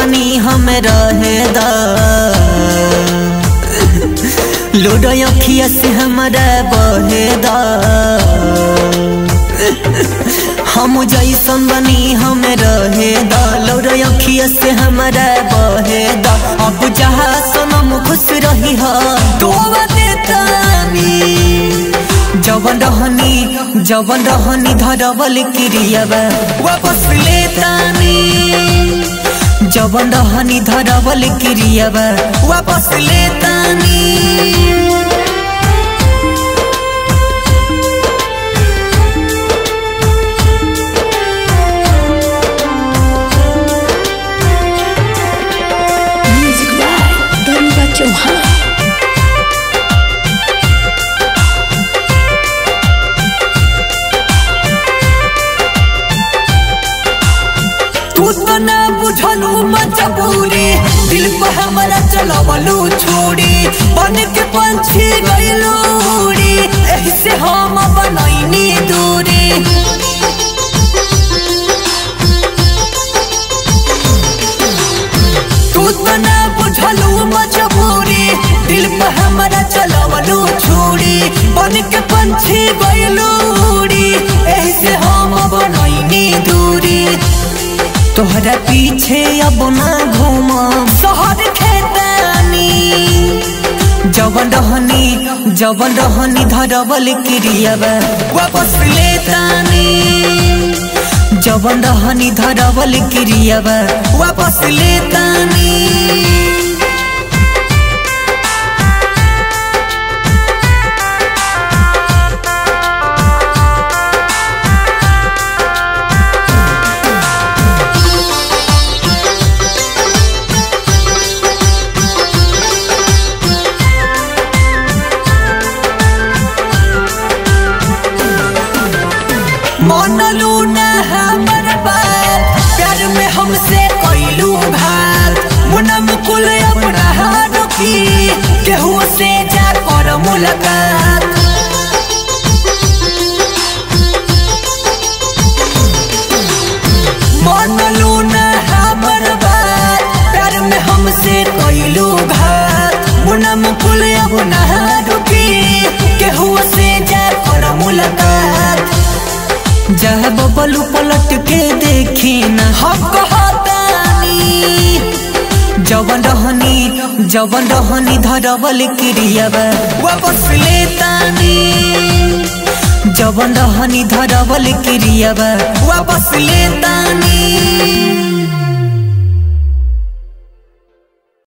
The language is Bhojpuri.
बनी हम रहे दा लूडो अखिया से हमरा बहे दा हम जैसन बनी हम रहे दा लूडो अखिया से हमरा बहे दा अब जहाँ सनम खुश रही हा तो देतानी जवन रहनी जवन रहनी धरवल क्रियावा वापस लेतानी जवन रहनी धरवल क्रियावा वापस लेतानी Music by Ganga Chauhan. तू तो ना बुझलू मजबूरी दिल पर हमारा चलवलू छोड़ी बन के पंछी गईलू उड़ी एही से हम बनैनी दूरी तू तो ना बुझलू मजबूरी दिल पर हमारा चलवलू छोड़ी बन के पंछी गईलू उड़ी एही से हम बनैनी दूरी तोहरा पीछे अब ना घूम शहर खेतानी जवन रहनी जवन रहनी धरवल क्रियावा वापस लेतानी जवन रहनी धरवल क्रियावा वापस लेतानी मनलू ना हमर बात प्यार में हमसे कोइलू भात मुना मुकुल अपना रुकी केहू से जा कर मुलाकात मनलू ना हमर बात प्यार में हमसे कोइलू घात मुना मुकुल अपना रुकी केहू से जा कर मुलाकात जह बबलू पलट के देखी न हम कहतानी जवन रहनी जवन रहनी धरवल क्रियावा वापस लेतानी जवन रहनी धरवल क्रियावा वापस लेतानी